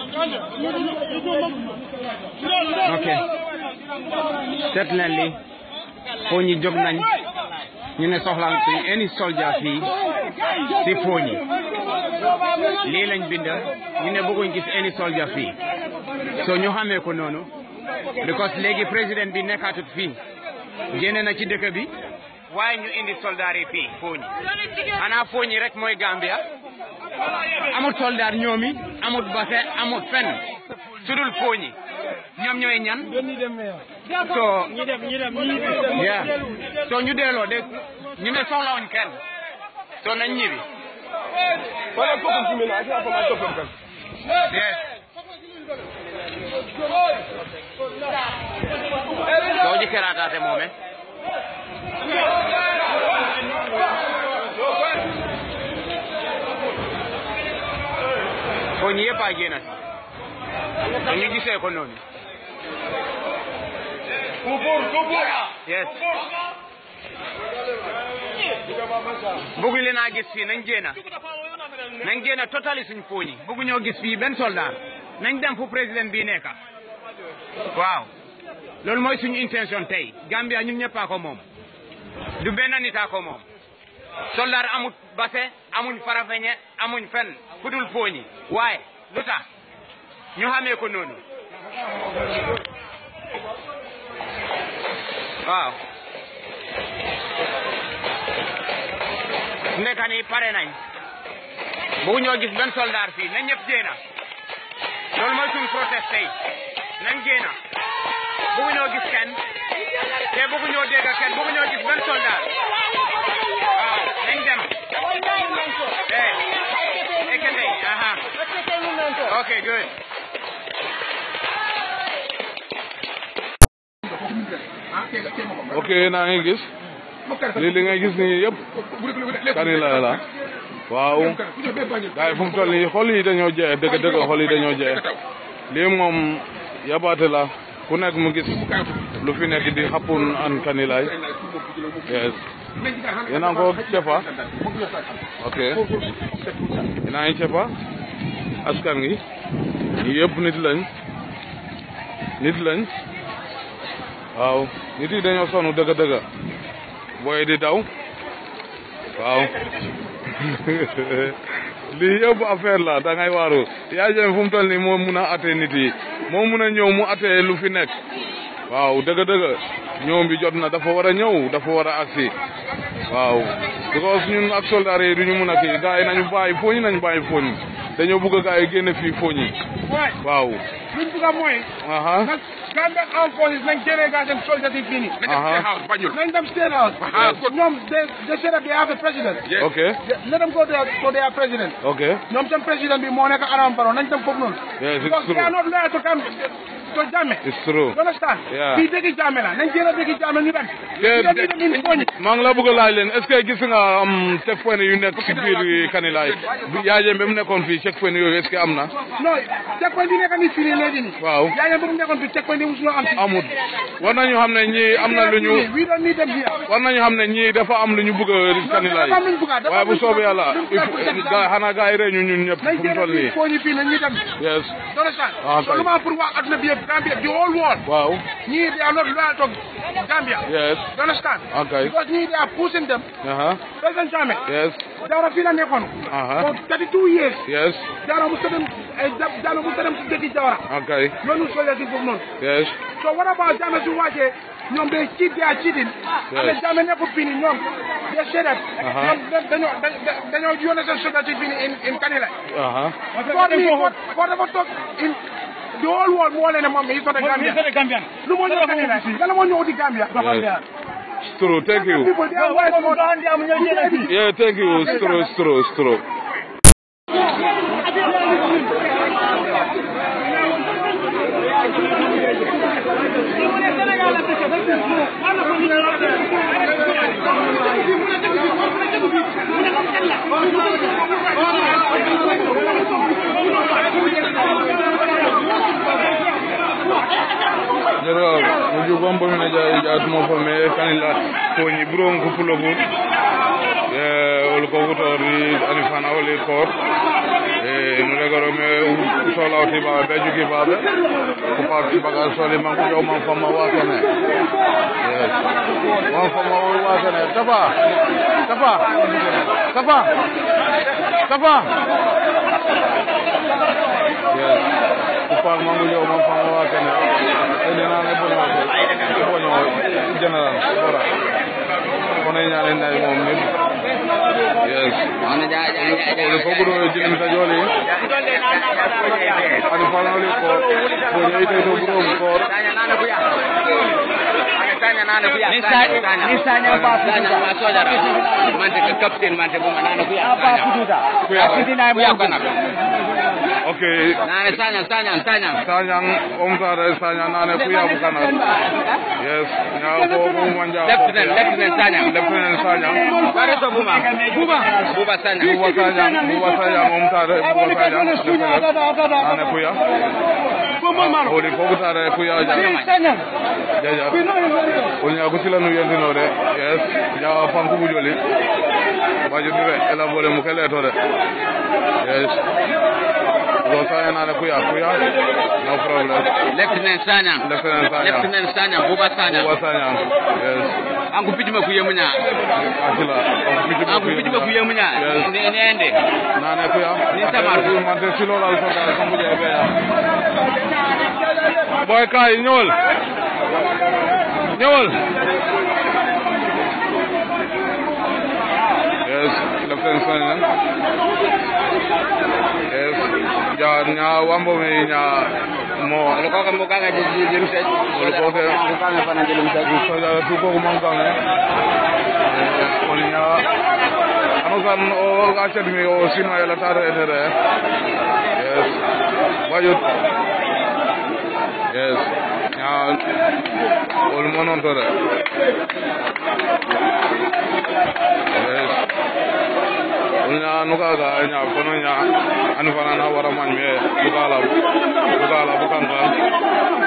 ok seet leen li Fooñi jóg nañ ñu ne soxlaan suñ any soldier fii si Fooñi lii lañ bind ñu ne bëgguñ gis any soldier fii so ñu xamee ko noonu because léegi président bi nekkaatut fii génne na ci dëkk bi waaye ñu indi soldaar yi fii Fooñi xanaa Fooñi rek mooy Gambia amut soldaar ñoomi amut base amut fenn sudul Fooñi ñoom ñooy ñan so yeah so ñu delloo de ñu ne soxlawuñ kenn so nañ ñibbi yes doo ji keraataate moome foo ñu yëpp a génn si ñu gisee ko noonu yes bëgguñ leen a gis fii nañ génn nañ génn totali suñ fooñi bëggu ñoo gis fii benn soldat nañ dem fu président bii nekka waaw loolu mooy suñu intention tey Gambia ñun ñëpp a ko moom du benn nit a ko moom soldat amut base amuñ farafeñe amuñ fenn fudul fooñi waaye lu tax ñu xamee ko noonu waaw nekka ni pare nañ bu ñoo gis benn soldat fii na ñëpp génna loolu mooy suñ protest tey nañ génna bëggu ñoo gis kenn te bëggu ñoo dégg kenn bëggu ñoo gis benn soldat waaw nañ dem eh ekende aha okay good ok naa ngi gis lii li ngay gis nii yëpp kanila la waaw gars yi fu mu toll nii xol yi dañoo jeex dëgg dëgg xol yi dañoo jeex lii moom yabaate la ku nekk mu gis lu fi nekk di xappun an kanilaay yes yéen a ngi ko cefa ok yéen a ngi cefa askan gi ñi yëpp nit lañ nit lañ waaw nit yi dañoo sonn dëgg dëgg booy di daw waaw lii yëpp affaire la da ngay waaru yaa jëm fu mu toll nii moo mun a atte nit yi moo mun a ñëw mu atte lu fi nekk waaw dëgg dëgg ñoom bi jot na dafa war a ñëw dafa war a agsi waaw because ñun ak soldat yi duñu mun a kii gars yi nañu bàyyi fooñi nañu bàyyi fooñi dañoo bëgg gars yi génne fii fooñi waaw luñ bëgg a mooy. aha nag Gambia Armed Forces nañ jëlee gaa seen soldat yi fii nii. aha nañ dem State House. ñoom they they said that they have a president. ok let them go there for their president. ok ñoom seen président bi moo nekk Adama Barrow nañ dem foofu noonu. Yes, it's because they are true. not loyal to Gambia to Jammeh. it's true you understand. Yeah. fii dëgg Jammeh la nañ jëlee dëgg Jammeh ñu dem. Te- ñu dem ñu dem in Fooñi. maa ngi la bëgg a laaj leen est-ce que gis nga am checkpoint yu nekk si biir Kanilaay bi yaajee ba mu nekkoon fii checkpoint yooyu est-ce que am na non checkpoint yi nekk nii fii nii léegi nii. waaw yaa ngi bëgg mu nekkoon fii checkpoint yi musuloo am fii. amut war nañu xam ne ñii am na lu ñu we don't need them here. war nañu xam ne ñii dafa am lu ñu bëgg a Kanilaay dafa am lu ñu bëgg a- dafa waaye am bu lu ñu soobee bëgg a- yàlla lu ñu il bëgg a- faut gaa xanaa gaa yi rey ñu ñun ñëpp nañ fu mu toll jëlee nii fii Fooñi fii nañ ñu dem. yes you understand. Ah, so kay. lu ma pour wax adduna bi yëpp Gambia the whole world. waaw ñii they are not loyal to Gambia. yes you understand. Okay. because ñii they are pushing them. aha President Jammeh. yes Jawara fii la nekkoon. Aha. for 32 years. yes Jawara mu dem ay Jammeh mu dem si dëkki Jawara. ok loolu solee si foofu noonu. yes so what about Jammeh su wàccee ñoom day cheat they are cheating. Yes. and Jammeh nekkul fii nii ñoom. they say that. Aha. ñoom da- dañoo da- dañoo yónnee seen soldat yi fii nii in in Kanilai. aha Ford mi Ford Ford dafa toog in the whole world moo leen ne moom mi sote Gambia. lu moo ñëw Kanilai yàlla moo ñëw di Gambia. yes it's true thank you people they are white people. yeah thank you it's true it's true it's true jero mo jogom bo mine ja jatumo fo me kanila koñi ɓuron ko pulo fo e wol ko wutori ani fana woli koot e mule goro me solawti baɓe ɓe jogi baɓe ko parti baga soli man ko jow man famma wasane yes man famma o wasane tafa tafa tafa tafa yes ko par man ko jow man famma wasane ene nane bono bono general bora kono ñane nayi mom ni yes ole fof ɓuuro jigin ta jooli ani fanoli ko ko ñeyte to ɓuurom koor ni sanya ba fuduta ma sojara mante ka captain mante buma nana kuya ba fuduta Kuya. fitina kuya mo kana ok nana sanya sanya sanya sañang omtare saña nane kuya bukana yes ña ko ko manja lieutenant lieutenant sanya lieutenant sañang kare so buma buba buba sanya buba sañang buba sañang omtare buba sañang lieutenant nane kuya holi fogutare kuya jang jaja wol ña ko silanu yendinode yes ña fankubu joli bajodire elabole mu keleto de yes go saña nane kuya kuya no problem lieutenant sanya lieutenant sañang lieutenant sanya buba sanya buba sañang yes angu pijima kuyemunya akila angu pijima kuyemunya Yes. ne nende nane kuya Ni tamar. mante silolal soda sambuje beya boy kay ñëwal ñëwal yes lieutenant sañang yes ja ña wambo me ña mo ko ko mo kaga je je se Wala ko ke ko kaga fana je lim sa soja tu ko man kan eh olinya ano kan o achat mi o sima yala tar etere yes bayut yes ya ol monon tore yes olnya nuka ga nya kono nya anu fana na wara man me bukala bukala bukan kan